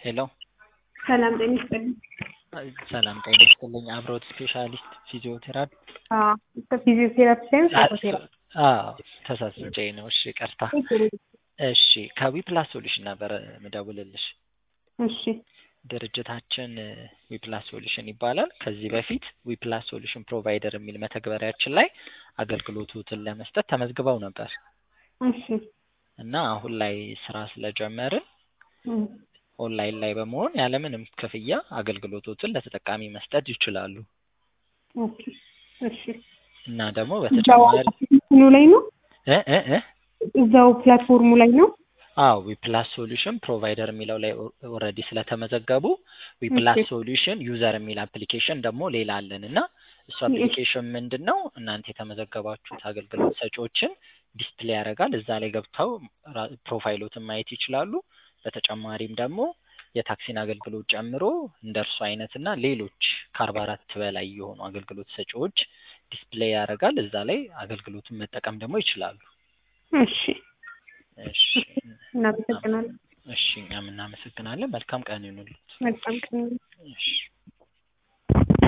ሄሎ ሰላም ጤና ይስጥልኝ። ሰላም ጤና ይስጥልኝ። አብሮት ስፔሻሊስት ፊዚዮቴራፒ አዎ ከፊዚዮቴራፒ ሳይሆን ሳይኮቴራፒ አዎ ተሳስቼ ነው። እሺ ቀርታ እሺ ከዊፕላስ ሶሉሽን ነበረ ምደውልልሽ። እሺ ድርጅታችን ዊፕላስ ሶሉሽን ይባላል። ከዚህ በፊት ዊፕላስ ሶሉሽን ፕሮቫይደር የሚል መተግበሪያችን ላይ አገልግሎቱን ለመስጠት ተመዝግበው ነበር እሺ እና አሁን ላይ ስራ ስለጀመርን እም፣ ኦንላይን ላይ በመሆን ያለምንም ክፍያ አገልግሎቶትን ለተጠቃሚ መስጠት ይችላሉ ኦኬ እሺ እና ደግሞ እዛው በተጨማሪ አፕሊኬሽኑ ላይ ነው እ እ እ እዛው ፕላትፎርሙ ላይ ነው። አዎ ዊፕላስ ሶሉሽን ፕሮቫይደር የሚለው ላይ ኦልሬዲ ስለተመዘገቡ ዊፕላስ ኦኬ። ሶሉሽን ዩዘር የሚል አፕሊኬሽን ደግሞ ሌላ አለን እና እሱ አፕሊኬሽን ምንድን ነው እናንተ የተመዘገባችሁት አገልግሎት ሰጪዎችን ዲስፕሌይ ያደርጋል። እዛ ላይ ገብተው ራ- ፕሮፋይሎትን ማየት ይችላሉ። በተጨማሪም ደግሞ የታክሲን አገልግሎት ጨምሮ እንደ እርሱ አይነት እና ሌሎች ከአርባ አራት በላይ የሆኑ አገልግሎት ሰጪዎች ዲስፕሌይ ያደርጋል። እዛ ላይ አገልግሎቱን መጠቀም ደግሞ ይችላሉ። እሺ እሺ እናመሰግናለን። እሺ እኛም እናመሰግናለን። መልካም ቀን ይሁንልዎት። መልካም ቀን። እሺ